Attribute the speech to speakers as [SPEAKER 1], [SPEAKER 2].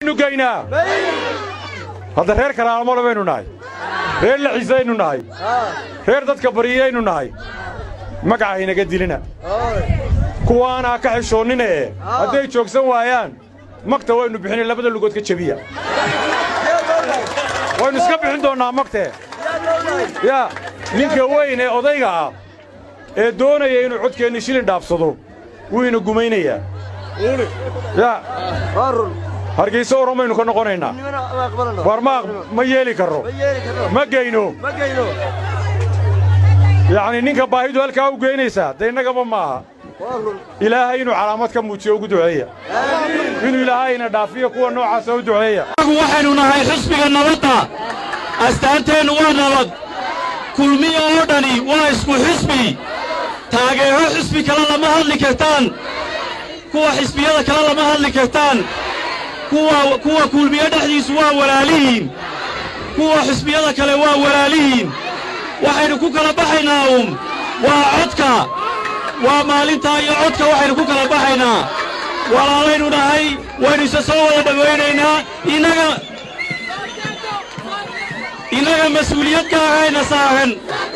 [SPEAKER 1] miyaynu geynaa hadda reer kalaalmole baynu nahay reer lacisaynu nahay reer dadka baryayaynu nahay magaca haynaga dilina kuwaanaa ka xishoonnine hadday joogsan waayaan magta waynu bixinay labada lugood ka jebiya waynu iska bixin doonnaa magtee yaa ninka weyn ee odayga ah ee doonaya inuu codkeenni shilin dhaafsado wuu ina gumaynayaa yaa hargayso oromaynu ka noqonaynaa war ma ma yeeli karro ma geyno yacnii ninka baahidu halkaa u geynaysaa dee innagaba maaha ilaahay inuu calaamad ka muujiyo ugu duceeya inuu ilaahayna dhaafiyo kuwa noocaasa u duceeya
[SPEAKER 2] waxaynu nahay xisbiga nabadda astaanteennu waa nabad kulmiya oo dhani waa isku xisbi taageero xisbi kale lama hadli kartaan kuwa xisbiyada kale lama hadli kartaan kuwa kuwa kulmiye dhexdiisu waa walaalihiin kuwa xisbiyada kale waa walaalihiin waxaynu ku kala baxaynaa um waa codka waa maalintaa iyo codka waxaynu ku kala baxaynaa walaalaynu nahay waynu isa soo wada dhowaynaynaa innaga innaga mas-uuliyad gaarayna saaran